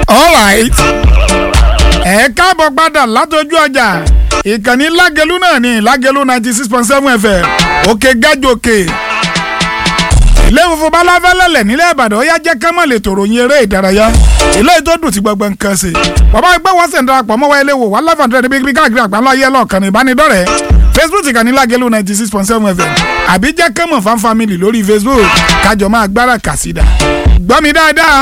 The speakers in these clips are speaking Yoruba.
alright ẹ káàbọ̀ padà látọjú ọjà ìkànnì lágẹlú náà ní lágẹlú ninety six point seven fm òkè gájòkè ilé funfun balafẹ́lẹ́lẹ̀ nílẹ̀ ìbàdàn ó yá jẹ́ kánmọ́ lè tòrò yin eré ìdárayá ilé tó dùn tí gbọgbọ́n nǹkan ṣe bàbá ẹgbẹ́ wọn sì ń darapọ̀ mọ́ wa ilé wò wá live and direct bí káàkiri àgbáńlá ayé lọ́ọ̀kan ní ìbánidọ́rẹ̀ẹ́ facebook ìkànnì lágẹlú ninety six point seven fm àbí jẹ́ kánmọ́ fan family lórí facebook kájọ máa gbára kàsídà gbọ́ mi dáadáa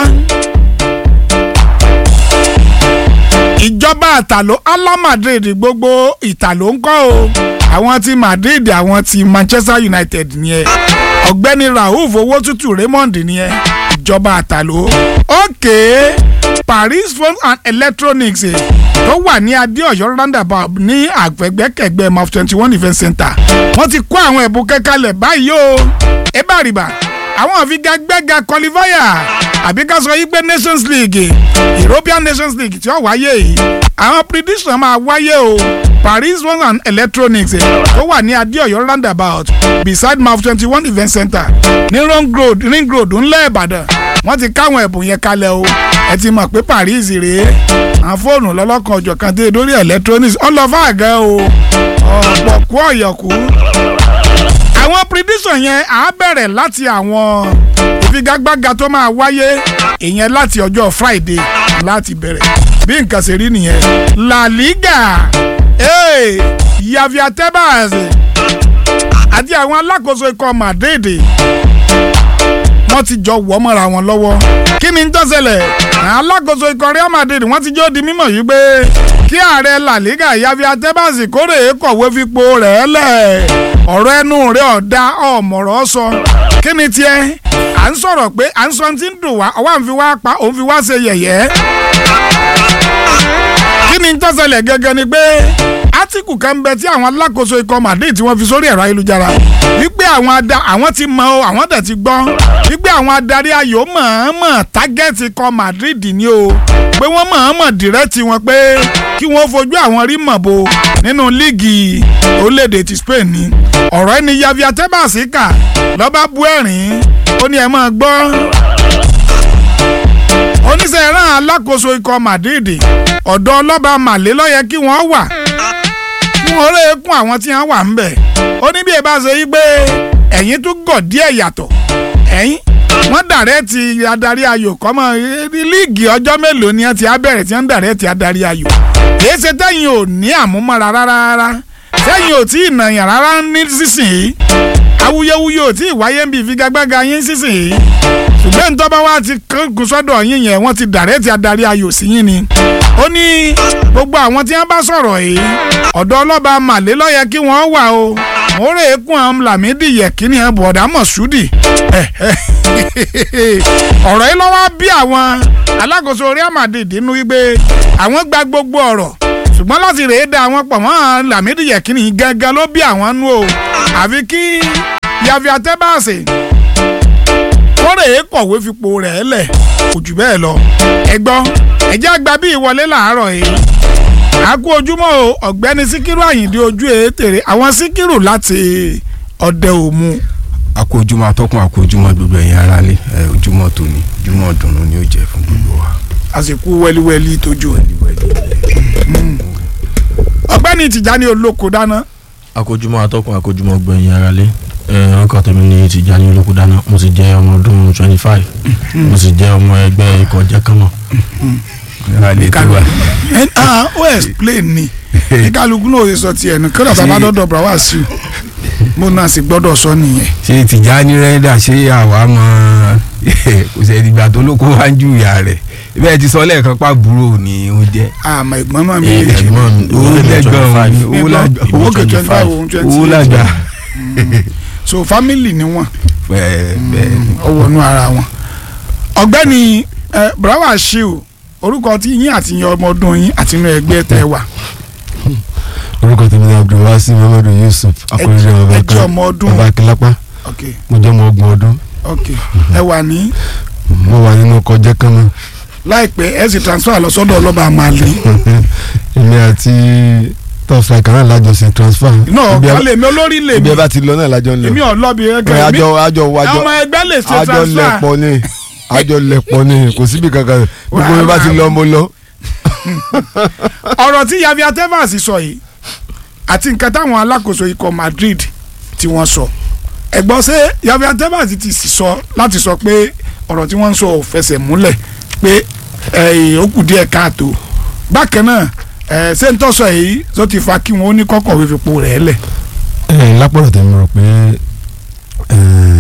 ìjọba àtàló ala madrid gbogbo ìtàló ń kọ́ o àwọn ti madrid àwọn ti manchester united nìyẹn ọ̀gbẹ́ni rauf owó tútù raymond nìyẹn ìjọba àtàló òkè paris phone and electronics eh, tó wà ní adéọ̀yọ́ roundabout ní àgbẹ̀gbẹ́kẹ̀gbẹ́ maf twenty one event center wọ́n ti kó àwọn ẹ̀bùn kẹ́kálẹ̀ báyìí o ẹ bá rí bá àwọn àfigagbẹ́ga qualifier àbí ká sọ yí pé nations league european nations league tí ó wáyé yìí àwọn prediction máa wáyé o paris one and electronics tó wà ní adéọyọ roundabout beside maf twenty one event center ní ring road ring road ńlẹ̀ ìbàdàn wọ́n ti káwọn ẹ̀bùn yẹn kalẹ̀ o ẹ ti mọ̀ pé paris rèé àwọn fóònù lọ́lọ́kan ọjọ́ kan dé lórí electronics ọlọ́fà àgẹ́ o ọ̀pọ̀ kú ọ̀yọ̀kú àwọn prediction yẹn á bẹ̀rẹ̀ láti àwọn ìfigagbága tó máa wáyé ìyẹn láti ọjọ́ friday láti bẹ̀rẹ̀ bí nǹkan ṣe rí nìyẹn la liga hey, yavia tebas àti àwọn alákòóso ikọ̀ madrid wọ́n ti jọ wọ́ mọ́ra wọn lọ́wọ́ kí ni ń tọ́sẹ̀lẹ̀ àwọn alákòóso ikọ̀ real madrid wọ́n ti jọ́ di mímọ̀ yìí pé kí ààrẹ la liga yavia tebas kórè kọ̀wé fipò rẹ̀ lẹ̀ ọ̀rọ̀ ẹnu rẹ̀ ọ̀dà ọ̀mọ̀rọ̀ sọ kí ni tiẹ̀ à ń sọ̀rọ̀ pé à ń sọ ti ń dùn wá ọwọ́ à ń fi wá pa òun fi wá ṣe yẹ̀yẹ́ kí ni tó ṣẹlẹ̀ gẹ́gẹ́ ni pé átíkù kan bẹ tí àwọn alákòóso ikọ̀ madrid tí wọ́n fi sórí ẹ̀rọ ayélujára wípé àwọn ada àwọn ti mọ o àwọn tẹ̀ ti gbọ́ wípé àwọn adarí ayò mọ̀ọ́mọ̀ tágẹ́ẹ̀tì ikọ̀ madrid ni o pé wọ́n mọ̀ọ́mọ̀ dìrẹ́tì wọn pé kí wọ́n fojú àwọn rí mọ̀ bo nínú líìgì orílẹ̀-èdè ti spain ni ọ̀rọ̀ ẹni yavia tebas kà lọ́ba bú ẹ̀rín ó ní ẹ máa gbọ́ oníṣẹ́ ìran alákòóso ikọ̀ madrid ọ̀dọ̀ ọlọ́ba màlẹ́ lọ́yẹ kí wọ́n wà kí wọ́n rè é kún àwọn tí wọ́n wà ń bẹ̀ ó ní bí ẹ bá ṣe yí pé ẹ̀yin tún gọ̀ díẹ̀ yàtọ̀ ẹ̀yin wọ́n dàrẹ́ ti adarí ayò kọ́mọ líìgì ọjọ́ mélòó ni wọ́n ti á bẹ̀rẹ̀ tí wọ́n dàrẹ́ ti adarí ayò kìí ṣe tẹ́yìn ò ní àmúmọ́ra rárá rárá tẹ́yìn ò tí ì nàyàn rárá ní sísìn awuyewuye ò tí ì wáyé ń bí ìfigagbága yín sísìn ṣùgbọ́n ntọ́ba wa ti kún sọ́dọ̀ yín yẹn wọ́n ti dàrẹ́ ti adarí ayò sí yín ni ó ní gbogbo àwọn tí wọ́n bá sọ̀rọ̀ yìí ọ̀dọ̀ ọlọ́ba màlẹ́ lọ́yẹ kí wọ́n wà o mo rè é kún àwọn làmídì yẹ̀kínní ẹ̀ bọ̀dá mọ̀ṣúdì ọ̀rọ̀ yìí lọ́wọ́ bí àwọn alákòóso Real Madrid nínú wípé àwọn gba gbogbo ọ̀rọ̀ ṣùgbọ́n láti rèé da àwọn pọ̀ mọ́ làmídì yẹ̀kínní gángan ló bí àwọn nú o àfi kí yavia tebas kórè é kọ̀wé fipò rẹ̀ lẹ̀ kò jù bẹ́ẹ̀ lọ ẹ gbọ́ ẹ̀jẹ̀ àgbà bí ìwọlé làárọ̀ yìí àkú ojúmọ́ o ọ̀gbẹ́ni síkírù àyìndé ojú ètèrè àwọn síkírù láti ọdẹ òmu. àkú ojúmọ́ atọ́kùn àkú ojúmọ́ gbogbo ẹ̀yin aráalé ẹ ojúmọ́ tòní ojúmọ́ dùnú ni ó jẹ́ fún gbogbo wa. àsìkò wẹ́líwẹ́lí tójú ẹ̀. ọ̀gbẹ́ni tìjàni olóko dáná. akójúmọ́ atọ́kùn akójúmọ́ gbẹ̀yìn aráalé ọkọ tèmi ní Tìjání Olókùdáná mo sì jẹ́ ọmọ ọdún twenty five mo sì jẹ́ ọmọ ẹgbẹ́ ikọ̀ jẹ́kánmọ̀. ó explain ni kálukú náà ó sọ tiẹ̀ ní kí lọ́ba bá dọ́dọ̀ bra wá sí i mo náà sì gbọ́dọ̀ sọ nìyẹn. ṣé Tìjání rẹ́dà ṣé àwa mọ kò sẹ́ ìdìgbà tó lóko wá ń ju ìyá rẹ̀ bẹ́ẹ̀ ti sọ lẹ́ẹ̀kan pàbúrò ni ó jẹ́. àmọ́ ìgbọ́n náà mi Eh, lè ẹ̀gbọ́n mi, owó lẹ́gbọ̀n owó lágbà owó kè twenty five òun twenty owó lágbà. so family ni wọn bẹ́ẹ̀ bẹ́ẹ̀ ọwọ́ inú ara wọn. ọ̀gbẹ́ni brawa shiu orúkọ tí yín àti yín ọmọ ọdún yín àti inú ẹgbẹ́ tẹ wà orúkọ tèmi ni abdulwasi muhammadu yusuf akọrin ẹ jẹ́ ọba ọmọ ọdún ọba akilapa ok mo jẹ́ ọmọ ọgbọ̀n ọdún ok ẹ wà ní mo wà nínú ọkọ̀ jẹ́kánná láìpẹ́ ẹ sì transfer lọ sọ́dọ̀ ọlọ́ba àmàlẹ́ èmi àti tọ́fà kan náà lájọsìn transfer náà Ibi ẹ- kálẹ̀ mi olórí lè ibi mi ẹ bá ti lọ náà lájọ ń lọ èmi ò lọ́bi Ẹ, ẹgbẹ́ mi àjọ àjọ wájọ ọmọ ẹgbẹ́ lè ṣe àjọ transfer lẹ̀pọ̀ ni àjọ lẹ̀pọ̀ ni kò síbi kankan gbogbo mi bá ti lọ mo lọ. ọ̀rọ̀ tí Javier Tebas sọ yìí àti nǹkan táwọn alákòóso ikọ̀ Madrid tí wọ́n sọ ẹ̀gbọ́n ṣé Javier Tebas ti sì sọ láti sọ pé ọ̀rọ̀ tí wọ́n ń sọ ò fẹsẹ̀ múlẹ̀ pé ẹ̀, ó kù díẹ̀ káàtó bákan náà ẹ̀, ṣé ń tọ́sọ yìí tó ti fa kí wọ́n ó ní kọ́kọ̀wé fipò rẹ̀ lẹ̀ ẹ lápọ̀lọ̀ tẹ̀ mi rò pé ẹ,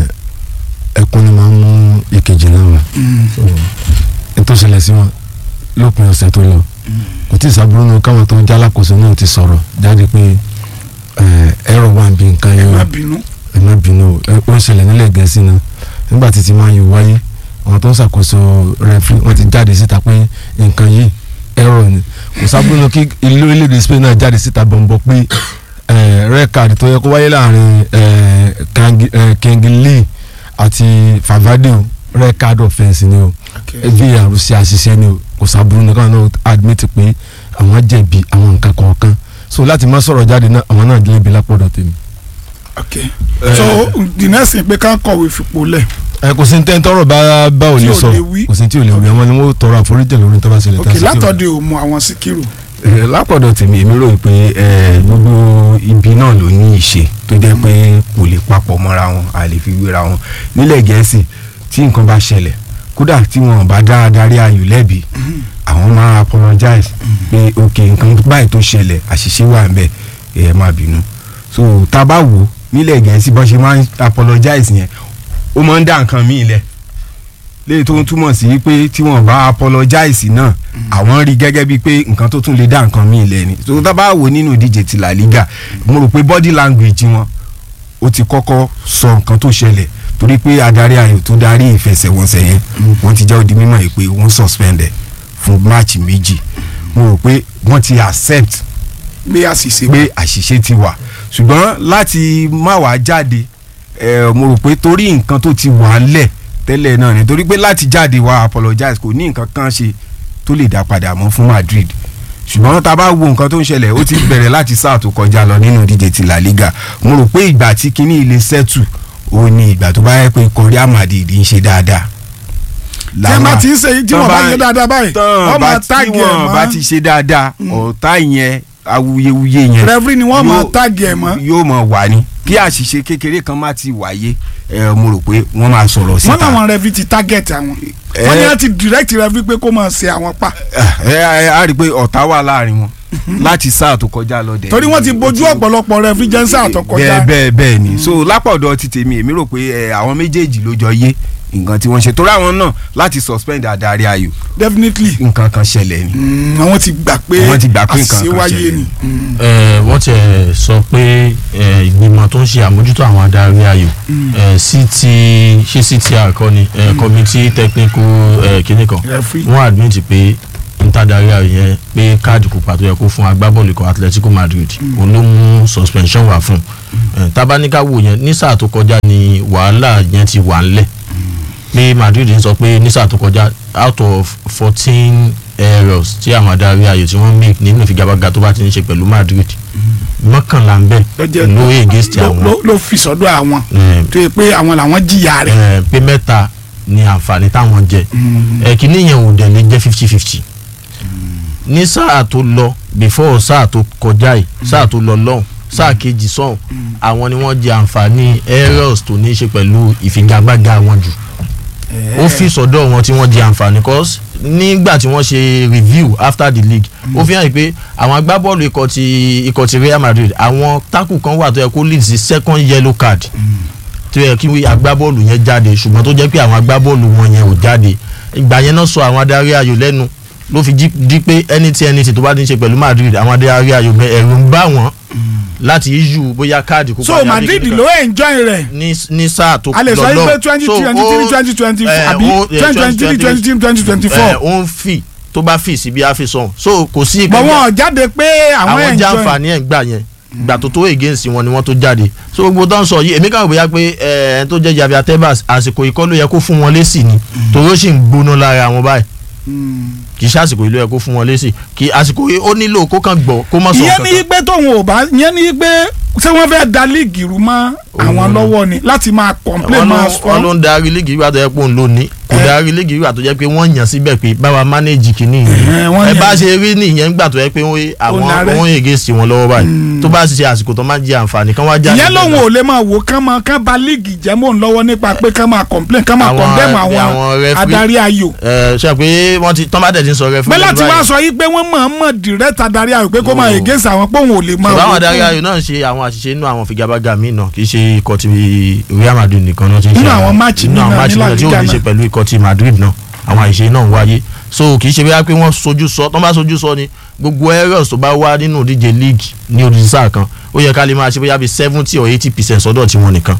ẹkún ni máa ń mú ìkejì náà wá nítorí ṣẹlẹ̀ sí wọn lópin ọ̀sẹ̀ tó lọ kò tí ì sábúrú nù káwọn tó ń jálákòóso náà ti sọ̀rọ̀ jáde pé ẹ, ẹ̀rọ wà bí nǹkan ẹ yẹn má wà bínú ẹ má bínú o ẹ, ó ń ṣẹlẹ̀ nílẹ̀ gẹ̀ẹ́sì náà nígbà tí ti máa yọ wáyé àwọn tó ń ṣàkóso rẹfrí wọ́n ti jáde síta pé nǹkan yìí ẹ̀rọ ni kò sábúrú nù kí ìlú orílẹ̀-èdè Spain náà jáde síta bọ̀m̀bọ̀ pé red card tó yẹ kó wáyé láàrin eh, Kangi- eh, Kingsley àti Favadeo red card offence ni o var ṣe àṣìṣe ni o kò sábúrú ní káwọn náà admit pé àwọn jẹ̀bi àwọn nǹkan kọ̀ọ̀kan so láti má sọ̀rọ̀ jáde náà àwọn náà jẹ̀bi lápọ̀dọ̀ tèmi. ok so the next thing pé ká kọ̀wé fipò lẹ̀ ẹ kò sí ní tẹ́ ń tọrọ bá bá ò Tí lè ò sọ lè wí. kò sí tí ò lè wí àwọn ni wọ́n tọrọ àforíjì lórí tó bá ṣẹlẹ̀ ok tá a sì tí ò- látọ̀dẹ̀ ò mú àwọn síkírù Eh, lápọ̀dọ̀ tèmi èmi rò pé eh, gbogbo ibi náà ló ní ìṣe tó jẹ́ pé kò lè papọ̀ mọ́ra wọn a lè fi wéra wọn nílẹ̀ gẹ̀ẹ́sì tí nǹkan bá ṣẹlẹ̀ kódà tí wọn bá dá adarí ayò lẹ́bi àwọn máa apologize pé ok nǹkan báyìí tó ṣẹlẹ̀ àṣìṣe wà ńbẹ̀ ẹ má bínú so tá a bá wò ó nílẹ̀ gẹ̀ẹ́sì bọ́n ṣe máa ń apologize yẹn ó máa ń dá nǹkan míì lẹ̀ léyìí tó ń túmọ̀ sí pé tí wọ́n bá apologize náà àwọn rí gẹ́gẹ́ bíi pé nǹkan tó tún lè dá nǹkan míì lẹ̀ ni tó tá bá wò nínú ìdíje ti La Liga mo rò pé body language wọn ó ti kọ́kọ́ sọ nǹkan tó ṣẹlẹ̀ torí pé adarí ayò tó darí ìfẹsẹ̀wọnsẹ̀ yẹn wọ́n ti jẹ́ ó di mímọ̀ yìí pé wọ́n suspend ẹ̀ fún máàcì méjì mo rò pé wọ́n ti accept gbé àṣìṣe pé àṣìṣe ti wà ṣùgbọ́n láti má wàá jáde ẹ mo rò pé torí nǹkan tó ti wà lẹ̀ tẹ́lẹ̀ náà ni torí pé láti jáde wá apologize kò ní nǹkan kan ṣe tó lè dá padà mọ́ fún Madrid ṣùgbọ́n tá a bá wo nǹkan tó ń ṣẹlẹ̀ ó ti bẹ̀rẹ̀ láti sáà tó kọjá lọ nínú ìdíje ti La Liga mo rò pé ìgbà tí kinní ilé sẹ́tù ó ní ìgbà tó bá yẹ pé Real Madrid ń ṣe dáadáa. tí wọ́n bá ti ń ṣe yìí tí wọ́n bá yẹ dáadáa báyìí tán wọ́n bá máa tí táàgì ẹ̀ wọ́n bá mọ́ ti ṣe dáadáa ọ̀tá yẹn awuyewuye yẹn rẹ́fúrì ni wọ́n máa yóò- táàgì ẹ̀ mọ́ yóò mọ wà ní kí àṣìṣe kékeré kan má ti wáyé ẹ mo rò pé wọ́n máa sọ̀rọ̀ wọ́n síta làwọn rẹ́fúrì ti tágẹ̀tì àwọn Eh. wọ́n ní wọ́n ti direct rẹ́fúrì pé kó máa ṣe àwọn pa ẹ ẹ á rí i pé ọ̀tá wà láàrin wọn láti sáà tó kọjá lọ dẹ̀ torí wọ́n ti bójú ọ̀pọ̀lọpọ̀ rẹ́fúrì jẹ́nsà àtọkọjá bẹ́ẹ̀ bẹ́ẹ̀ bẹ́ẹ̀ ni so lápọ̀dọ̀ ti tèmi èmi rò pé ẹ, àwọn méjèèjì ló jọ yé nǹkan tí wọ́n ṣe torí àwọn náà láti suspend adarí ayò definitely nǹkan kan ṣẹlẹ̀ ni Mm, àwọn ti gbà pé Wọ́n ti gbà pé nǹkan àṣìṣe kan wáyé ṣẹlẹ̀. ni Mm. Eh, wọ́n ti sọ pé eh, ìgbìmọ̀ tó ń ṣe àmójútó àwọn adarí ayò eh, CT ṣé CTR kọ́ ni eh, committee technical eh, kinní kan Referee. wọ́n admit pé ntadarí ayò yẹn pé káàdì pupa tó yẹ kó fún agbábọ́ọ̀lù kan Atletico Madrid òun ló mú suspension wá fún un tabaníkà wò yẹn ní sáà tó kọjá ni wàhálà yẹn ti wà ńlẹ̀ pé Madrid ń sọ pé ní sáà tó kọjá out of fourteen errors tí àwọn adarí ayò tí wọ́n make nínú ìfigagbága tó bá ti ń ṣe pẹ̀lú Madrid mọ́kànlá ń bẹ̀ lọ́jọ́ ló against ló- àwọn ló- ló fi sọ́dọ̀ àwọn Eh, tó yẹ pé àwọn làwọn jìyà rẹ̀ eh, pé mẹ́ta ni àǹfààní táwọn jẹ ẹ̀kíní yẹn ò dẹ̀ lè jẹ́ fifty fifty ní sáà tó lọ before sáà tó kọjá yìí sáà tó lọ lọ́hùn sáà kejì sọ̀hún àwọn ni wọ́n jẹ àǹfààní errors tó ní í ṣe pẹ̀lú ìfigagbága wọn jù ó fi sọ́dọ̀ wọn tí wọ́n jẹ àǹfààní cause nígbà tí wọ́n ṣe review after the league ó fi hàn pé àwọn agbábọ́ọ̀lù ikọ̀ ti ikọ̀ ti Real Madrid àwọn tákù kan wà tó yẹ kó lead sí second yellow card tó yẹ kí agbábọ́ọ̀lù yẹn jáde ṣùgbọ́n tó jẹ́ pé àwọn agbábọ́ọ̀lù wọn yẹn ò jáde ìgbà yẹn náà sọ àwọn adarí ayò lẹ́nu ló fi jí di pé anything anything tó bá ti ń ṣe pẹ̀lú Madrid àwọn adarí ayò bẹ ẹ̀rù ń bá wọn láti issue bóyá káàdì kópa so ní Madrid abẹ́kẹ́ ló enjoy rẹ̀ ní ní sáà tó a lè sọ lọ yìí pé lọ. twenty So, twenty three ó- twenty twenty eh, àbí ó- eh, twenty twenty three twenty three twenty twenty eh, four ó ń fì tó bá fì sí bí a fi sọ̀hún so kò sí bọ̀ wọn ò jáde pé àwọn àwọn enjoy jàǹfààní ẹ̀ ń gbà yẹn gbà tó tó against wọn ni wọ́n tó jáde so gbogbo tó ń sọ yìí èmi kàn bóyá pé ẹ tó jẹ́ Javier Tebas àsìkò ìkọ́ ló yẹ kó fún wọn lésì ni torí ó sì ń gbóná lára wọn báyìí kì í ṣe àsìkò yìí ló yẹ kó fún wọn lésì kì í àsìkò yìí ó nílò kó kàn gbọ́ kó má sọ ìyẹn ní kankan. pé tóun ò bá ìyẹn ní pé ṣé wọ́n fẹ́ da líìgì rú mọ́ àwọn lọ́wọ́ ni láti máa complain wọ́n máa ló wọ́n ló sọ ń darí líìgì ìgbà tó yẹ pé òun ló ní kò olùdarí líìgì wà tó jẹ́ pé wọ́n yàn síbẹ̀ pé báwa manage kìíní Eh, wọ́n ẹ yàn- bá ṣe rí nìyẹn gbà tó yẹ pé wọ́n- àwọn Olùdarí. wọ́n against wọn lọ́wọ́ báyìí tó bá ṣe àsìkò tó máa jẹ àǹfààní kan wá jáde ìyẹn lòun bẹ́ẹ̀ ò lè máa wò kán máa kán ba líìgì jẹ́ mọ́ ń lọ́wọ́ nípa pé kán máa complain kán máa Àwọn- condemn àwọn àwọn referee- adarí ayò ẹ ṣe pé wọ́n ti tán bá tẹ̀ ti ń sọ rẹ fún bẹ́ẹ̀ láti báyìí. wá sọ yí pé wọ́n mọ̀ mọ̀ direct adarí ayò pé kó máa No. against àwọn pé òun ò lè máa ṣùgbọ́n àwọn wò adarí fún- ayò náà ń ṣe àwọn àṣìṣe inú àwọn figabaga míì náà kì í ṣe ikọ̀ ti Real Madrid nìkan náà ti ń ṣe Nínú àwọn máàcì nínú míì àwọn náà máàcì ní La náà tí ò Liga ní ṣe náà. pẹ̀lú ikọ̀ ti Madrid náà àwọn àṣìṣe náà ń wáyé so kì í ṣe bóyá pé wọ́n sojú sọ tán bá sojú sọ ni gbogbo errors tó bá wá nínú ìdíje league ní odidi sáà kan ó yẹ ká lè máa ṣe bóyá bíi seventy or eighty percent sọ́dọ̀ tiwọn nìkan.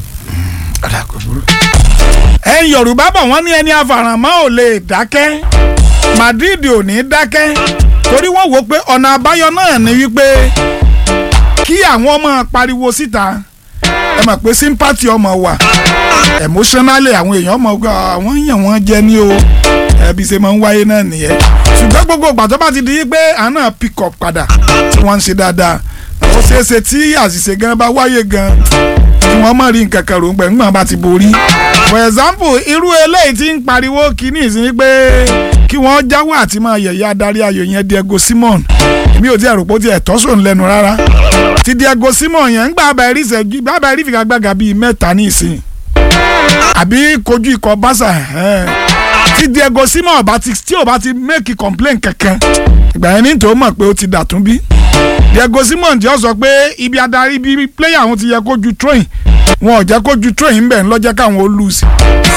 ẹ̀yin yorùbá bọ̀ wọ́n ní ẹni afàràmọ́ ò lè dákẹ́ madrid ò ní dákẹ́ torí wọ́n wò pé ọ̀nà àbáyọ náà ni wípé kí àwọn ọmọ pariwo síta ẹ mọ̀ pé sympathy ọmọ wà emotionally àwọn èèyàn ọmọ ọgọ àwọn èèyàn wọn jẹ ní o ẹbí ṣe máa ń wáyé náà nìyẹn ṣùgbọ́n gbogbo ìgbà tó bá ti di pé àná pick up padà tí wọ́n ń ṣe dáadáa ó ṣeé ṣe tí àṣìṣe gan bá wáyé gan tí wọ́n mọ̀ rí nǹkan kan rògbẹ̀ ńgbọ̀n bá ti borí. for example irú eléyìí tí ń pariwo kínní ìsìn pé kí wọ́n jáwọ́ àti máa yẹ̀yẹ́ adarí ayò yẹn Diego Simon èmi ò tí ẹ̀ rò pé ó ti ẹ̀ tọ́sọ̀ lẹ́nu rárá ti Diego Simon yẹn ń gbà bá ẹ̀rí ìṣẹ́jú bá bá ẹ̀rí ìfigagbága bíi mẹ́ta ní ìsìn àbí kojú ikọ̀ Barca ẹ̀hẹ́n. tí Diego Simon bá ti tí ò bá ti make complain kankan ìgbà yẹn ní tó mọ̀ pé ó ti dàtún bí Diego Simon jẹ́ ọ sọ pé ibi adarí bíi player àwọn ti yẹ kó ju train wọn ò jẹ́ kó ju train ń bẹ̀ ń lọ́jẹ́ káwọn ó lose.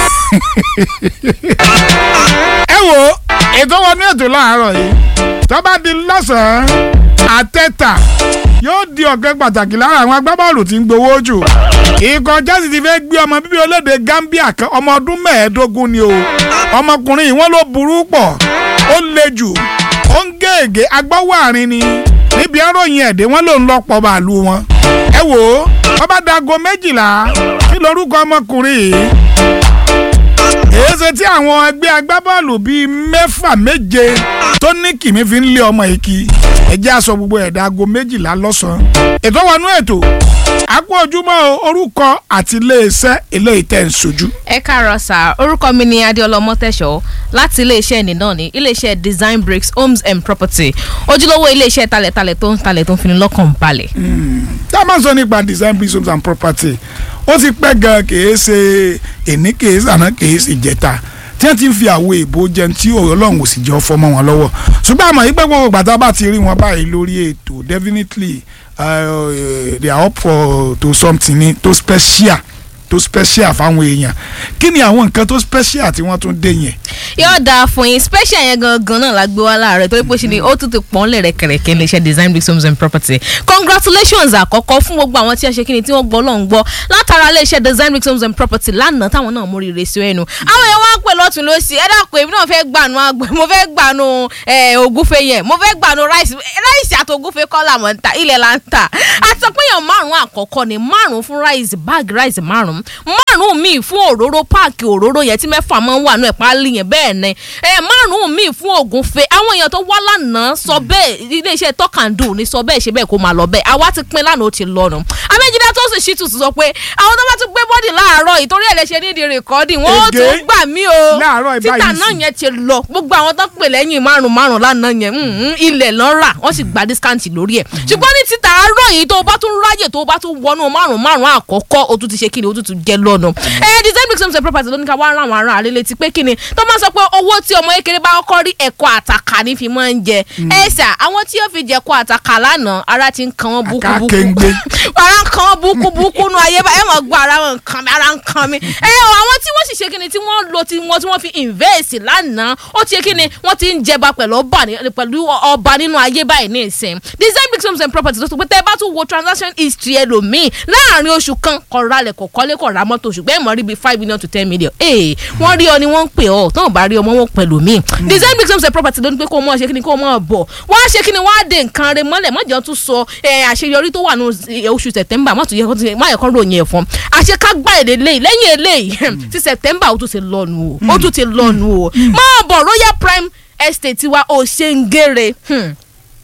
ẹ wo ètò wọnú ètò láàárọ̀ yìí tó bá di lọ́sàn-án àtẹ́tà yóò di ọ̀gá pàtàkì lára àwọn agbábọ́ọ̀lù tí ń gbowó jù ikọ̀ Chelsea ti fẹ́ gbé ọmọ bíbí olédè Gambia kan ọmọ ọdún mẹ́ẹ̀ẹ́dógún ni o ọmọkùnrin yìí wọ́n ló burú pọ̀ ó le jù ó ń gègé agbọ́wọ́ àárín ni níbi ẹ̀rọ̀yìn ẹ̀dẹ́ wọn ló ń lọ pọ̀ bàálù wọn ẹ wò ó wọ́n bá dago méjìlá kí lorúkọ ọmọkùnrin yìí èéṣe tí àwọn ẹgbẹ́ agbábọ́ọ̀lù bíi mẹ́fà méje tó ní kìmí fi ń lé ọmọ yìí kí ẹjẹ́ aṣọ gbogbo ẹ̀dá aago méjìlá lọ́sàn-án ètò wọnú ètò àpò ojúmọ́ orúkọ àti iléeṣẹ́ eléyìí tẹ̀ ń sojú. ẹ káàárọ̀ sà orúkọ mi ni adéọlá ọmọtẹ̀ṣọ́ láti iléeṣẹ́ ẹni náà ní iléeṣẹ́ design bricks homes and property ojúlówó iléeṣẹ́ talẹ̀talẹ̀ tó ń talẹ̀ tó ń fini lọ́kàn balẹ̀. tá a máa ń sọ nípa design bricks homes and property ó ti pẹ́ gan kìí ṣe èní kìí ṣàná kìí ṣe ìjẹta tí wọ́n ti ń fi àwo èbó jẹun tí ọlọ́run ò sì jẹ́ ọfọ́ mọ́ wọn lọ́wọ́ ṣùgbọ́n àmọ́ yìí pé gbogbo gbàtà bá ti rí wọn báyìí lórí ètò definitely uh, they are up for to something ni to special to special fáwọn èèyàn kí ni àwọn nǹkan tó special tí wọ́n tún dé yẹn. yóò dáa fún yín special yẹn gangan náà la gbé wá láàárọ̀ torí pé ṣe ni ó tún ti pọ́n lẹ̀ rẹ̀kẹ̀rẹ̀kẹ̀ ní iṣẹ́ design bricks homes and property congratulations àkọ́kọ́ fún gbogbo àwọn tí wọ́n ṣe kí ni tí wọ́n gbọ́ lọ́n gbọ́ látara ilé iṣẹ́ design bricks homes and property lánàá táwọn náà mórí rẹ̀ sí ẹnu àwọn èèyàn wá pè lọ́tún lọ́sì ẹ dàpọ̀ èmi náà fẹ́ gbànú àgbẹ̀ mo fẹ́ gbànú ògúfe yẹn mo fẹ́ gbànú ráìsì ráìsì àti ògúfe kọ́ làwọn ń ta ilẹ̀ là ń tà àtọ́pẹ́yàn márùn-ún àkọ́kọ́ ni márùn-ún fún ráìsì báàgì ráìsì márùn-ún márùn-ún míì fún òróró páàkì òróró yẹn tí mẹ́fà máa ń wà nù ẹ̀ pálí yẹn bẹ́ẹ̀ ni ẹ márùn-ún míì fún ògúnfe àwọn èèyàn tó wá lánàá sọ bẹ́ẹ̀ iléeṣẹ́ tọ́kàndù ní sọ bẹ́ẹ̀ ṣe bẹ́ẹ̀ kó máa lọ bẹ́ẹ̀ àwa ti pín lánàá ó ti lọ́nu amẹ́jídá tó sì ṣìtù sọ pé àwọn tó bá tún gbé bọ́dì láàárọ̀ ìtorí ẹ̀ lè ṣe nídìí rìkọ́dì wọ́n ó Ègé. tún gbà mí o Láàárọ̀ ìbáyìí títà náà sì. yẹn ti lọ gbogbo àwọn tó pè lẹ́yìn márùn márùn lánàá yẹn mm, ilẹ̀ lọ́n rà wọ́n sì gba discount lórí ẹ̀ ṣùgbọ́n ní títà àárọ̀ yìí tó o bá tún ráyè tó o bá tún wọnú márùn márùn àkọ́kọ́ o tún ti ṣe kíni o tún ti jẹ lọ́nà. ẹ design bricks homes and property ló ní ká wá rán àwọn ará àlè létí pé kíni tó máa sọ pé owó tí ọmọ kékeré bá kọ́kọ́ rí ẹ̀kọ́ àtàkà ní fi máa ń jẹ ẹ sà àwọn tí yóò fi jẹ ẹ̀kọ́ àtàkà lánàá ara ti ń kan wọn búkú búkú Àkàkéńgbé. ara ń kan wọn búkú búkú nu ayé bá ẹ mọ̀ gbọ́ ara wọn kan mi ara ń kan mi ẹ ọ àwọn tí wọ́n sì ṣe kíni tí wọ́n lo tí wọ́n tí wọ́n fi invest lánàá ó ti ṣe kíni wọ́n ti ń jẹba pẹ̀lú ọba ní- pẹ̀lú ọba nínú ayé báyìí ní ìsìn design bricks homes and properties tó sọ pé tẹ́ ẹ bá tún wo transaction history ẹlòmíì láàrin oṣù kan kọ̀ ralẹ̀ kọ̀ kọ́lé kọ̀ ra mọ́tò ṣùgbọ́n ẹ̀ mọ̀ rí bíi five million to ten million ee wọ́n rí ọ ni wọ́n ń pè ọ́ tó ń bá rí ọmọ wọn pẹ̀lú mi design bricks homes and properties ló ní pé kó o mọ̀ ṣe kíni kó o mọ̀ bọ̀ wọ́n á ṣe kíni wọ́n á de nǹkan rẹ mọ́lẹ̀ mọ́jọ́ tún sọ ẹ, àṣeyọrí tó wà ní oṣù september má tún yẹ kó ti má yẹ kó ròyìn ẹ̀ fún àṣekágbá èdè lẹ́yìn lẹ́yìn eléyìí ti september ó tún ti lọ́nu o ó tún ti lọ́nu o máa bọ̀ royal prime estate wa ò ṣe ń gére. Hmm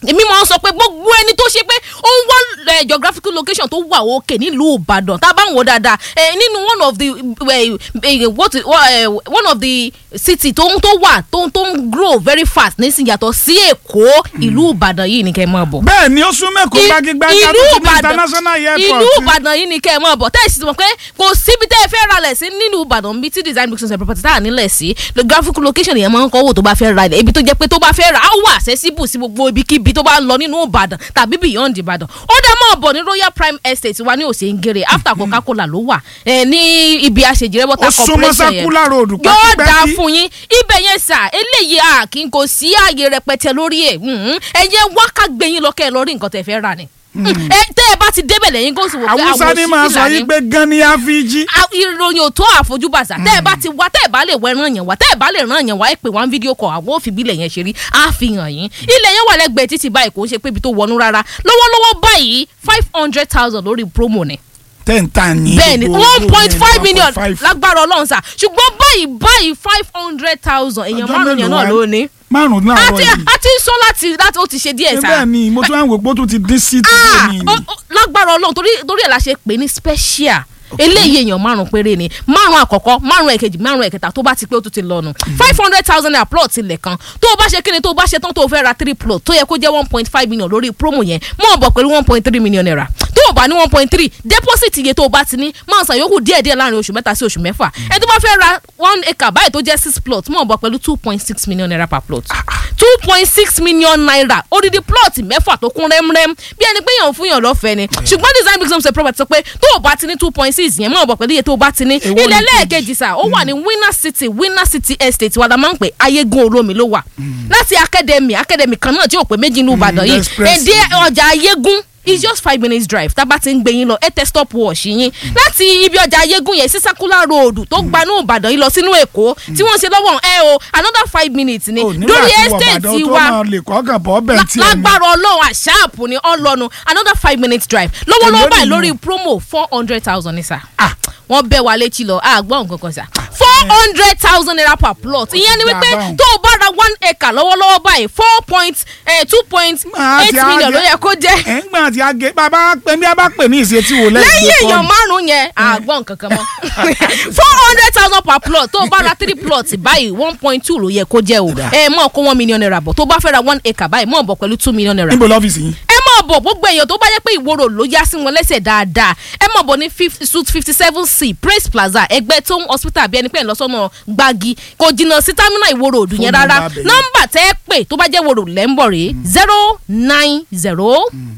èmi máa ń sọ pé gbogbo ẹni tó ṣe pé ó ń wá eh, geographical location tó wà òkè nílùú ìbàdàn tá a bá ń wò dáadáa eh, nínú one of the eh, eh, what, eh, one of the city tó ń tó wà tó ń tó ń grow very fast nísìnyí yàtọ̀ sí èkó ìlú ìbàdàn yìí ni kẹ́ ẹ máa bọ̀ bẹ́ẹ̀ ni ó sún mẹ́kọ̀ọ́ gbágígbágí ìlú àti ìbàdàn international airport ìlú ìbàdàn yìí ni kẹ́ ẹ mọ̀ bọ̀ tẹ́ẹ̀ sì ti mọ̀ pé kò síbi tẹ́ ẹ fẹ́ ralẹ̀ sí nínú ìbàdàn bíi tí design bricks and property tá à nílẹ̀ sí the graphic location yẹn máa ń kọ́ wò tó bá fẹ́ ra ilẹ̀ ibi tó jẹ́ pé tó bá fẹ́ ra á wà accessible sí gbogbo ibikíbi tó bá ń lọ nínú ìbàdàn tàbí beyond ìbàdàn ó dá mọ́ bọ̀ ní royal prime estate wa ní òsèǹgèrè after coca cola ló wà ẹ, ní ibi àṣejìrẹ́ water ó súnmọ́ corporation yẹn circular road yóò dáa pẹ́kípẹ́kí fún yín ibẹ̀ yẹn sà eléyìí a kì í kò sí ààyè rẹpẹtẹ lórí ẹ̀ mhm. ẹ yẹ wá ká gbé yín lọ kẹ́ ẹ lọ rí nǹkan tẹ́ fẹ́ rà ni. ẹ tẹ́ ẹ bá ti débẹ̀ lẹ́yìn kó sì wò pé àwùsá ni máa sọ òṣìṣẹ́ yí ni. pé gan ni àfíjí A- ìròyìn ò tó àfojúbàṣà tẹ́ ẹ bá ti wá tẹ́ ẹ bá lè wọ ẹran yẹn wá tẹ́ ẹ bá lè ràn yẹn wá ẹ pè wá ń fídíò kọ àwọn òfin bílẹ̀ yẹn ṣe rí á fi hàn yín ilẹ̀ yẹn wà lẹ́gbẹ̀ẹ́ títí báyìí kò ń ṣe pé ibi tó wọnú rárá lọ́wọ́lọ́wọ́ báyìí five hundred thousand lórí promo ni ten tan ni bẹ́ẹ̀ni gbogbo one point yẹn, five million 1.5. lágbára ọlọ́run sà ṣùgbọ́n báyìí báyìí five hundred thousand èèyàn Ọjọ́ márùn yẹn mélòó náà wá? ló ní. márùn náà àti wọ̀ yìí àti sọ láti láti ó ti ṣe díẹ̀ sà. bẹ́ẹ̀ ni mo tún wá ń wò pé ó tún ti dín sí Ah, tó ní ó- ó- lágbára ọlọ́run torí torí ẹ̀ la ṣe pè ní special eléyìí èèyàn márùn péré ni márùn àkọ́kọ́ márùn ẹ̀kejì márùn ẹ̀kẹta tó bá ti pé ó tún ti lọ́nu five hundred thousand naira plot tilẹ̀ kan tó o bá ṣe kíni tó o bá ṣe tán tó o fẹ́ ra three plot tó yẹ kó jẹ́ one point five million lórí promo yẹn mọ̀ ọ́ bọ̀ pẹ̀lú one point three million naira tó o bá ní one point three deposit iye tó o bá ti ní máa san yòókù díẹ̀ díẹ̀ láàrin oṣù mẹ́ta sí oṣù mẹ́fà ẹni tó bá fẹ́ ra one acre báyìí tó jẹ́ six plot mọ̀ ọ́ bọ̀ pẹ̀lú two point six million naira per plot two point six million naira odidi plot mẹ́fà tó kún rẹ́mrẹ́m bí ẹni pé yàn fún yàn lọ́fẹ̀ẹ́ ni ṣùgbọ́n design bricks homes and property sọ pé tó o bá ti ní two point six yẹn mọ̀ ọ́ bọ̀ pẹ̀lú iye tó o bá ti ní Èwo ilẹ̀ ni lẹ́ẹ̀kejì sà ó wà ní winner city winner city estate wa la máa ń pè ayégun olómi ló wà láti academy academy kan náà tí ò pé méjì ní ìbàdàn yìí express. èdè ọjà ayégun it's just five minutes drive tábà ti ń gbé yín lọ ẹ tẹ stop watch yín láti ibi ọjà ayégun yẹn sí circular road tó gbanú ìbàdàn yìí lọ sínú èkó tí wọ́n ṣe lọ́wọ́ ẹ o another five minutes ni ò nígbà lórí tí wọ estate Ìbàdàn tó wa máa lè kọ́kàn bọ́ bẹ́ẹ̀ La- tí ẹ ní lágbára ọlọ́run àṣàpù ni ọlọ́nu another five minutes drive Èló lọ́wọ́lọ́wọ́ báyìí nìyẹn? lórí promo four hundred thousand ní sà wọ́n bẹ́ wa létí lọ àgbọ̀n nǹkan kan sà four hundred thousand naira per plot ìyẹn ni ti wípé gbà báwọn. tó o bá ra one acre lọ́wọ́lọ́wọ́ báyìí four point two point Máa eight ti á million jẹ- ló yẹ kó jẹ́ ẹ̀ ń gbọ́n àti àgé bàbá pé bí a bá pè ní ìṣètì wò lẹ́yìn lẹ́yìn èèyàn márùn-ún yẹn àgbọ̀n kankan mọ́ four hundred thousand per plot tó o bá ra three plots báyìí one point two ló yẹ kó jẹ́ o ẹ mọ̀ kó one million naira bọ̀ tó o bá fẹ́ ra one acre báyìí mọ̀ bọ̀ pẹ̀lú two million naira níbo lọ́fíìsì yín ẹ máa bọ̀ gbogbo èèyàn tó bá yẹ pé ìwòrò ló yá sí wọn lẹ́sẹ̀ dáadáa ẹ máa bọ̀ ní fif- suite fifty seven c praise plaza ẹgbẹ́ tó ń hospital bí ẹni pé ẹ̀ lọ sọ́nà gbági kò jìnnà sí terminal ìwòrò òdù yẹn Fóònù rárá nọ́mbà bẹ̀yẹn. nọ́mbà tẹ́ ẹ pè tó bá jẹ́ wòrò lẹ́ńbọ̀ rèé zero nine zero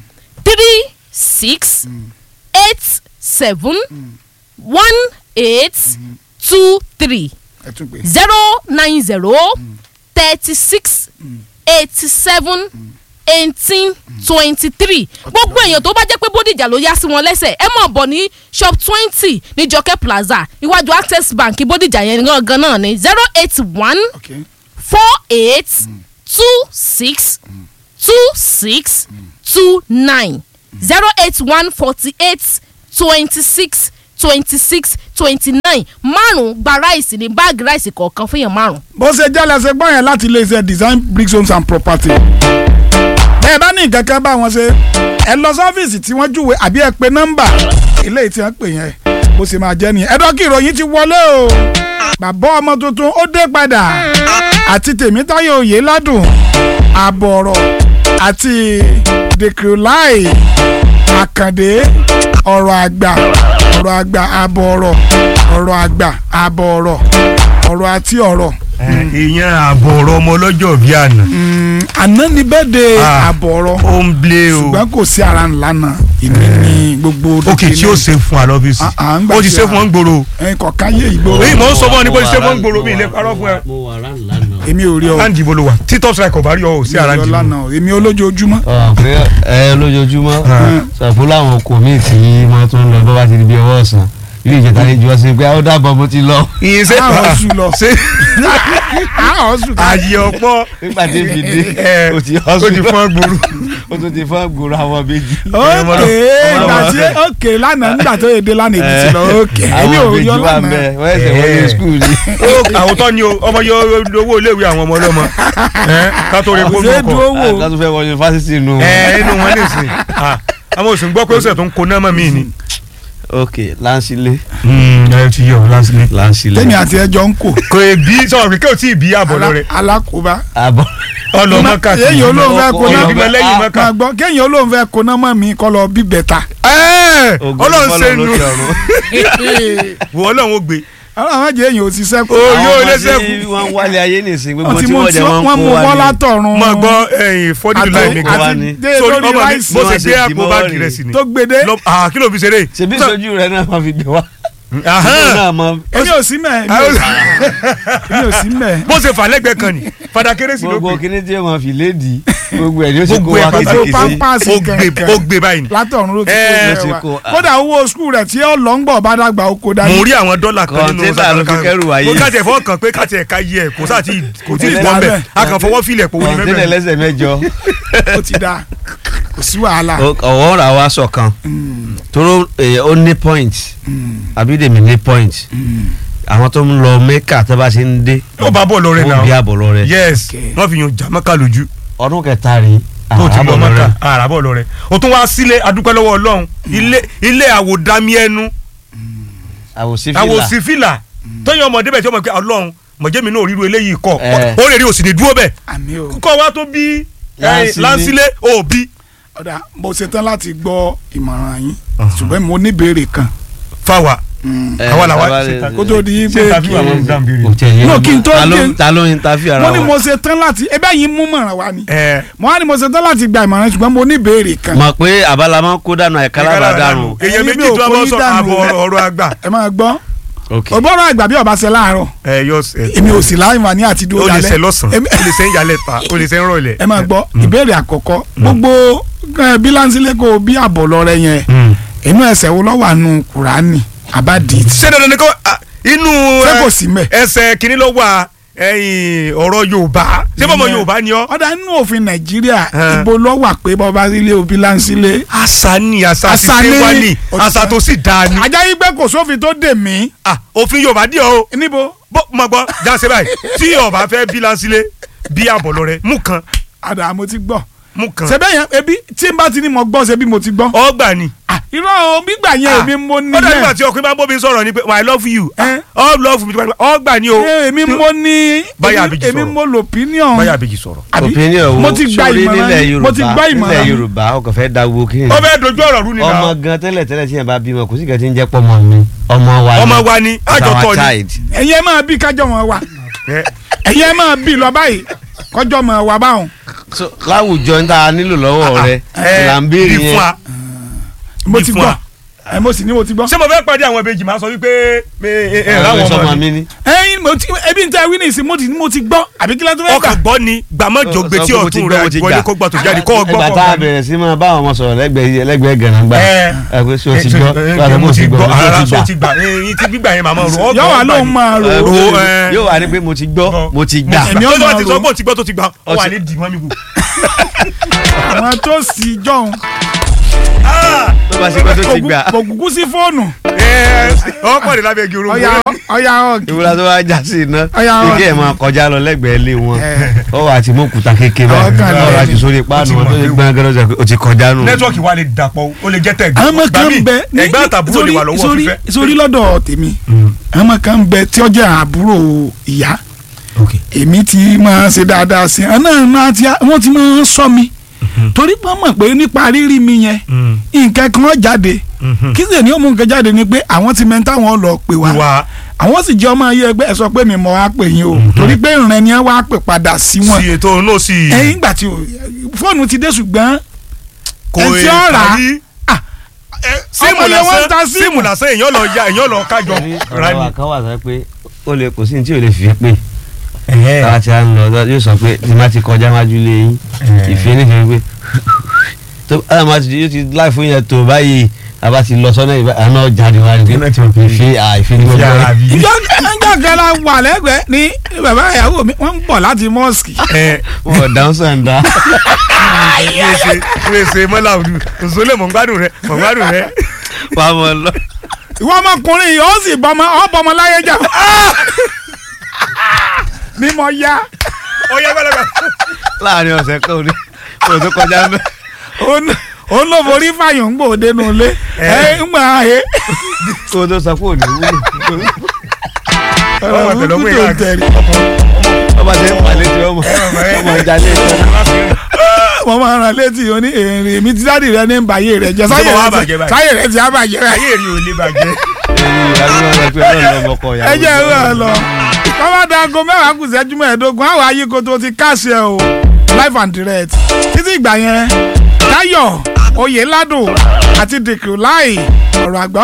three six eight seven one eight two three ẹ tún pè zero nine zero thirty six eighty seven eighteen twenty three gbogbo èèyàn tó bá jẹ́ pé bódìjà ló yá sí wọn lẹ́sẹ̀ ẹ mọ̀ bọ̀ ní shop twenty ní jọkẹ́ plaza iwájú access bank bódìjà yẹn gangan náà ní zero eight one ok four eight two six two six two nine zero eight one forty eight twenty six twenty six twenty nine márùn gba ráìsì ní báàgì ráìsì kọ̀ọ̀kan fún yàn márùn. bó ṣe jẹ́ lẹ́sẹ̀ gbọ́n yẹn láti iléeṣẹ́ design bricks homes and property. bẹ́ẹ̀ bá ní nǹkan kan bá wọn ṣe ẹ lọ sọ́fíìsì tí wọ́n júwe àbí ẹ pe nọ́mbà eléyìí tí wọ́n pè yẹn bó ṣe máa jẹ́ nìyẹn. ẹ̀dọ́ kí ìròyìn ti wọlé o bàbá ọmọ tuntun ó dé padà àti tèmítáyọ̀ òye ládùn àbọ̀rọ̀ àti dèkìrìláì àkàndé ọ̀rọ̀ àgbà ọ̀rọ̀ àgbà àbọ̀rọ̀ ọ̀rọ̀ àgbà àbọ̀rọ̀ ọ̀rọ̀ àti ọ̀rọ̀ ìyẹn àbọ̀ ọ̀rọ̀ ọmọ ọlọ́jọ́ bíi àná àná ni bẹ́ẹ̀ de Ah. àbọ̀rọ̀ ó ń blé o ṣùgbọ́n kò sí ara ńlá náà èmi ní gbogbo òkè tí ó ṣe fún wa lọ́fíìsì Ah, ah, ń gbà ó ti tí ṣe a- fún wọn gbòòrò ẹ̀yin kọ̀ọ̀kan yé ìgboro èyí mò ń sọ fún ọ ní bó ti ṣe fún wọn gbòòrò mi ilé parọ́ fún ẹ. mo wà rán lánàá. èmi ò rí ọ láǹdì ibo ló wà títọ́ sọ ẹ̀kọ́ bá rí ọ ò sí ara èmi ò jù lánàá èmi olójoojúmọ́ ọ̀ pé ẹ lójoojúmọ́ ṣàpò láwọn oko míì tí wọ́n tún ń lọ bọ́ bá ti di bí ọwọ́ ọ̀sán ilé ìjẹta lè ju ọsẹ pé ó dàbọ̀ mo ti lọ ìyẹn ṣe àwọn oṣù lọ ṣe àwọn oṣù ká ààyè ọ̀pọ̀ nígbà tí èmi dé ẹ o ti ó ti fọ́n gbòòrò. o tún ti fọ́ gbòòrò àwọn méjì. ókè ìgbà tí ókè lánàá nígbà tó yẹ dé lánàá èmi ti lọ ókè èmi ò àwọn méjì yọ wà lánàá bẹ́ẹ̀ wọ́n ẹsẹ̀ wọlé Eh. skul ni. ó àwòtọ́ ni o ọmọ yọ owó iléèwé àwọn ọmọ ọlọ́mọ ẹ ká tó rí kò kó ṣeé nù dúró ọkọ̀ wò àtúntò fẹ́ wọ yunifásitì nù. ẹ inú wọn lè sìn àwọn oṣù ń gbọ́ pé ó sẹ̀ tó ń kó náà mọ́ mi ni. ok lansile ẹ ti yọ lásìlẹ̀. lansile. tèmi àti ẹjọ ń kò kò ì bí sọ̀rọ̀ pé kí o tí ì bí àbọ̀ lọ rẹ̀ alákòóbá àbọ̀. ọlọ́mọ káàkiri. kéèyàn olóhùn fẹ́ kóná Ọlọ́mọ- ìbímọ lẹ́yìn mọ́kà. máa gbọ́ kéèyàn olóhùn fẹ́ kóná mọ́ mi kọ́ lọ bí bẹ̀ta Ẹ́, Ògo ọlọ́run ṣe fọlọ́run nu lókè ọ̀run. wò ọlọ́run ó gbé. ọlọ́run jẹ́ èèyàn ò ti sẹ́kù Ó Àwọn yóò ọmọ lé tí sẹ́kù. wọ́n ń wálé ayé nìsín wọ́n gbogbo ti tí mú wọ́n tí jẹ́ wọ́n wọ́n ń mú kó bọ́ wálé. látọ̀run máa gbọ́ ẹ̀yìn fọ́dí àti- láì mi kó wá àti ní. dé sórí lórí ọmọ mi ráìsì bó ṣe Wọ́n gbé ṣe àpò dìmọ́ báàgì rẹ̀. rẹ̀ sí ni. tó gbede Lọ- ah, kí ló fi ṣeré. ṣebí sojú rẹ náà máa fi gbé wá. Ahán. náà mọ èmi ò sí mẹ́ èmi ò sí mẹ́ bó ṣe fà lẹ́gbẹ̀ẹ́ kan ni fada kérésì ló gbogbo gbé. kíní tí wọ́n fi léèdì gbogbo ẹ̀ ni ó ti kó Gbogbo ẹ̀ wá pátá. gbogbo kékeré. pampasì ó gbé kẹ̀kẹ́ ó gbé báyìí ni. látọ̀run ló ti Ẹ, kó ti rẹ̀ kó, wá ah. kódà owó skul rẹ̀ tí ó lọ ń gbọ̀ bá dàgbà oko dání mo rí àwọn dọ́là kan nínú Kọ̀ǹténà ló fi kẹ́rù wáyé. mo káàtì ẹ̀fọ́ kan pé káàtì ẹ̀ka yẹ ẹ̀ kò sáà tí kò tí ì Kọ̀ǹténà bọ́ bẹ́ẹ̀ bẹ́ẹ̀. a kàn fọwọ́ filẹ̀ pòwó ní kọ̀ǹténà mẹ́bẹ̀ẹ́. ẹlẹ́sẹ̀ mẹ́jọ. ó ti da kò sí wàhálà ọ̀wọ́ ra wa sọ̀kan tóró eh, ó ní point àbídèmí ní point àwọn tó ń lọ mẹ́kà tó bá ṣe ń dé ó bá bọ̀ lọ rẹ̀ ó bí náà àbọ̀ lọ rẹ̀ yes Okay. wọ́n fi yan jàmákà lójú ọdún kẹta rí tó ti lọ àbọ̀ lọ mọ́kà rẹ̀ àràbọ̀ lọ rẹ̀ o tún wá sílé adúpẹ́ lọ́wọ́ ọlọ́run ilé ilé àwòdámi ẹnu àwòsífìlà àwòsífìlà tóyìn ọmọdé bẹ̀ tí ọmọ pé ọlọ́run mọ̀jẹ́mi náà ríru eléyìí kọ́ Eh. ó lè rí òsì ní dúró bẹ̀ àmì o kọ́ wa tó bí Láńsílé. lánsílé òbí ọ̀dà mo ṣetán láti gbọ́ ìmọ̀ràn yín ṣùgbọ́n mo ní ìbéèrè kan fáwa Eh, àwa làwa sábà ṣe ta- kó tó di ṣe pé tàbí kí- àwọn ọmọdé kò tẹ̀ yé No, ọmọ. kí n tó Ta ló- dé- ta ló ń ta fi ara mo ní wa. mo ṣetán láti ebe yín mú mọ̀ràn wá ni ẹ mo wá ní mo ṣetán láti gba ìmọ̀ràn ṣùgbọ́n mo ní ìbéèrè kan mọ̀ pé àbálá máa ń kó dànù àyíká lábàá dànù. èyàn Ẹ̀yin méjì mi ò tó wá kó bọ́ yín sọ dànù àbọ̀ rẹ̀. ọ̀rọ̀ àgbà ẹ máa gbọ́ ok ògbọ́rọ̀ àgbà bí ọba ṣe láàárọ̀ ẹ yọ ẹ èmi ò sì láì wà ní àti dúró o lè dalẹ̀ ṣe lọ́sàn-án Èmi- o lè ṣe ń yalẹ̀ ta o lè ṣe ń rọlẹ̀. ẹ máa gbọ́ ìbéèrè àkọ́kọ́ gbogbo eh, bílánsílẹ́kọ̀ bí àbọ̀ lọ rẹ yẹn inú ẹsẹ̀ wo lọ́wọ́ àánú kùránì àbádìí ṣé dandan ni kò ah, inú ṣé ẹ, kò sí mẹ́. ẹsẹ̀ kìíní ló wà ẹ̀yìn ọ̀rọ̀ Yorùbá ṣé bọ́mọ Ìyẹn- Yorùbá ni ọ́. ọ̀dà nínú òfin nàìjíríà Ẹn. ibo lọ́wọ́ pé bọ́ba sílé o bílánsílẹ̀ àṣà ni àṣà ti Àṣà ṣe ni- wá ní ó ti àṣà sọ. tó sì dáa ni. ajá yí pé kò sófin tó dè mí Ah, òfin Yorùbá dí ọ o níbo bó mọ gbọ́ jáse báyìí tí ọba fẹ́ bí lansílẹ̀ bí àbọ̀lọ rẹ mú kan àdà mo ti gbọ́ mú kan ṣebí yẹn ebi tí n bá ti ní mo gbọ́ ṣebí mo ti gbọ́ ọgbà ni. Ah, irọ́ o gbígbà yẹn èmi mo ní ó dájú yẹn àti ọkùnrin bá ń bóbi sọ̀rọ̀ ni pé I love you Eh. all love me ọgbà ni o. Eh, èmi mo ní Báyà èmi- Abíjì èmi sọ̀rọ̀. mo lò opinion báyà bèjì sọ̀rọ̀. àbí opinion wo mo ti gba sórí ìmọ̀ràn nílẹ̀ yín, mo ti Yorùbá gba nílẹ̀ ìmọ̀ràn yín. Yorùbá ọkọ̀ fẹ́ da wo kí ni. ó fẹ́ dojú ọ̀rọ̀ rú ni ọmọ náà gan tẹ́lẹ̀ tẹ́lẹ̀ tí yẹn bá bímọ kò sí kan tí ń jẹ́ pọ́mọ mi ọmọ wa ni ọmọ wa ni It's àjọ our tọ́ ni. child. ẹ̀yin ẹ máa bí kájọ wọn wa Eh, ẹ̀yin ẹ máa bí lọ báyìí kọjọ mọ wa báwọn So, láwùjọ ń tá a nílò lọ́wọ́ rẹ eh, là ń béèrè bí fún yẹn wa. mo Bí ti fún gbọ́ wa. ẹ mo sì ní mo ti gbọ́ ṣé mo fẹ́ pàdé àwọn ìbejì máa sọ wípé ẹ ẹ ẹ àwọn láwọn sọmọ ọmọ mi mi ni. ẹ̀yin mo ti ebi n tẹ wí ní ìsìn mo ti mo ti gbọ́ àbí kílẹ̀ tó fẹ́ gbà ọkàn gbọ́ ni gbàmọ́jọ gbé tí Sọ pé mo ti ọ̀tún gbọ́, rẹ̀ mo ti wọlé gbà. kó gbà tó jáde kó ọgbọ́ ìgbà kó tá a gbà ní. bẹ̀rẹ̀ sí máa bá àwọn ọmọ sọ̀rọ̀ lẹ́gbẹ̀ẹ́ lẹ́gbẹ̀ẹ́ gànàgbà Eh. ẹ pé so ti Eh, gbọ́ eh, wà ló mo mo ti ti gbọ́ gbọ́ mo ara ti so gbà. ti gbà ẹyin tí gbígbà yẹn màmá rò yọ wà lóun máa rò Eh, ó ro, mo- eh. yóò wá ní pé mo ti gbọ́ mo ti gbà. Èmi tó ọmọ bá ti sọ rò. pé ó ti gbọ́ tó ti gbà ó wà Ọtí- ní dìmọ́ mi wò. àwọn tó sì jọ̀hún tó bá ṣe pé tó ti gbà. kò kúkú sí fóònù ọ pọ̀ ní lábẹ́ igi orogbo ọ̀yà rẹ̀. ọ̀yà ọ̀gì ìwúra tó wá já sí iná Ọya, wa. ike ẹ̀ máa kọjá lọ lẹ́gbẹ̀ẹ́ ilé wọn Eh. ó wà tí mo kùtà kékeré báyìí Ọkàn ó wà lẹ́yìn. tí sórí páànù wọn tó ṣe gbọ́n gẹ́gẹ́ lọ́sẹ̀ pé o ti kọjá nù. nẹ́tíwọ́ọ̀kì wa lè dàpọ̀ ó lè jẹ́ tẹ̀gbẹ́. àwọn ọmọ kan Gbàmí, bẹ ní- ẹ̀gbẹ́ àtàbúrò lè wà lọ́wọ́ sórí fífẹ́. sórí lọ́dọ̀ tèmi àwọn ọmọ kan bẹ tí ó jẹ́ àbúrò ìyá èmi ti máa ṣe dáadáa sí i àná náà ti wọ́n ti máa ń sọ mi torí pé wọ́n mọ̀ pé nípa rírí mi yẹn nǹkan kan jáde kí sì ní òmù nǹkan jáde ni pé àwọn ti mẹ́ta wọn lọ pè wá wa àwọn sì jẹ́ ọmọ ayé ẹgbẹ́ ẹ sọ pé mi mọ̀ wá pè yín o torí pé ìrìn ni wọ́n á pè padà sí wọn sí ètò náà sí i ẹ̀yìn ìgbà tí o fóònù ti dé ṣùgbọ́n kò ẹ ti ọ̀rà parí. ah, Eh, síìmù ọmọ yẹn wọ́n ń ta lásán síìmù. síìmù lásán èèyàn lọ ya èèyàn lọ kájọ ọ̀rọ̀ rani. wa kan wà sọ pé ó lè kò sí ní tí ò lè fi pé táwa ti à ń lọ yóò sọ pé tí má ti kọjá májú lé yín ìfẹ́ nífẹ̀ẹ́ pé tó àwọn máa ti yóò ti láì fún yẹn tó báyìí àbá ti lọ sọ́nà ìbá àná jáde wá ní Iná tí wọ́n fi- ìfi àìfi ní gbogbo yàrá ẹ̀. bí. ìjọ ìjọ kan la wà lẹ́gbẹ̀ẹ́ ní bàbá ìyàwó mi wọ́n ń bọ̀ láti mọ́ọ̀sì. ẹ wọ́n dáhùn sàǹdà. wíṣe wíṣe mọ́lá òdu òṣòlè mọ̀ ń gbádùn rẹ mọ̀ ń gbádùn rẹ. wàá mọ̀ lọ. ìwọ ọmọkùnrin yìí ó sì bọmọ ọ bọmọ láyé jà ní mo ya ọyá gbàlagbà. láàrin ọ̀sẹ̀ kan òní kò tó kọjá mẹ́. ó ló forí fàyàn ń gbò dénú ilé ẹ ń gbà á kò tó sọ pé òní wúlò. ọmọ tẹ̀lé ọmọ ìyá rẹ. ọba tẹ ń palẹ̀ tí ọmọ ọmọ ìjà lé ìjọba. wọ́n máa rán létí oní èrè mi ti dáàdì rẹ ní bàyè rẹ jẹ sáyè Ìjọba wa rẹ bàjẹ́ ti- báyìí. sáyè rẹ ti á bàjẹ́ rẹ ayé rí o lè bàjẹ́. ẹ jẹ́ ìwé ẹ lọ kọ́má dago mẹ́wàá kù sẹ́jú mẹ́ẹ̀ẹ́dógún àwọn ayíkoto ti káṣẹ o live and direct títí ìgbà yẹn Táyọ̀ Oyèládùn àti dèkìrìláì ọ̀rọ̀ àgbà